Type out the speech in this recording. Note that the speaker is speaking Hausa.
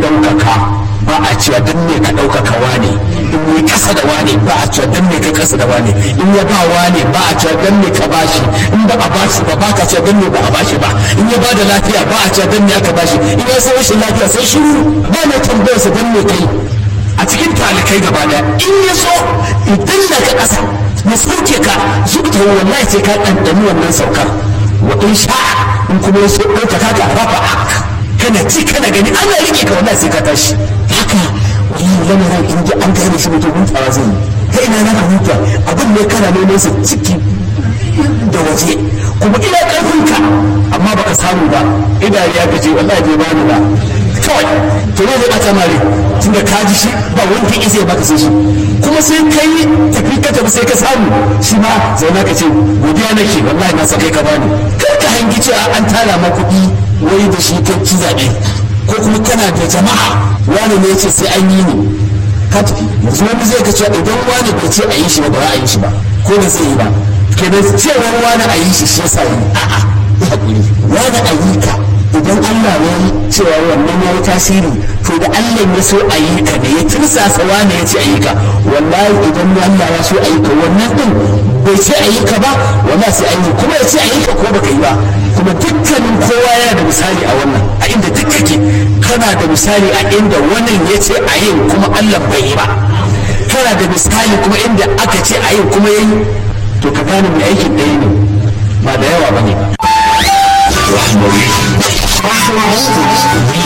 ɗaukaka ba a cewa dan me ka ɗaukaka wane in yi kasa da wane ba a cewa dan me ka kasa da wane in ya ba wane ba a cewa dan me ka bashi in ba a bashi ba ba ka cewa dan me ba a bashi ba in ya ba da lafiya ba a cewa dan me aka bashi in ya san rashin lafiya sai shiru ba na tambayar sa dan me kai a cikin talikai gaba daya in ya so idan da ka kasa ya sauke ka zuta wallahi sai ka ɗanɗani wannan saukar wa in sha'a in kuma ya so ɗaukaka ka rafa kana ci kana gani ana rike ka wallahi sai ka tashi haka wallahi lamarin in ji an gane shi mutum hutawa zai yi ta ina na ka huta abin ne kana neman sa ciki da waje kuma ina karfin ka amma baka samu ba idari ya gaje wallahi bai bani ba kawai to ne zai bata mare tunda ka ji shi ba wanda ya baka sai shi kuma sai kai tafi ka tafi sai ka samu shi ma zauna ka ce godiya nake wallahi na sa kai ka bani kar ka hangi cewa an tara ma kuɗi wai da shi kai ci zaɓe ko kuma kana da jama'a wani ne ya ce sai an yi ne ka tafi yanzu wani zai ka cewa idan wani bai ce a yi shi ba ba a yi shi ba ko da zai yi ba kenan cewa wani a yi shi shi yasa yi a'a ya haƙuri wani a yi ka idan Allah ya yi cewa wannan ya yi tasiri to da Allah ya so a yi ka ne ya tirsasa wani ya ce a yi ka wallahi idan Allah ya so a yi ka wannan din bai ce a yi ka ba wallahi sai an yi kuma ya ce a yi ka ko baka yi ba kuma dukkanin kowa yana da misali a wannan a inda duk kake kana da misali a inda wannan ya ce a yi kuma Allah bai yi ba kana da misali kuma inda aka ce a yi kuma ya yi to ka gane mai aikin ɗaya ne ba da yawa ba ne ba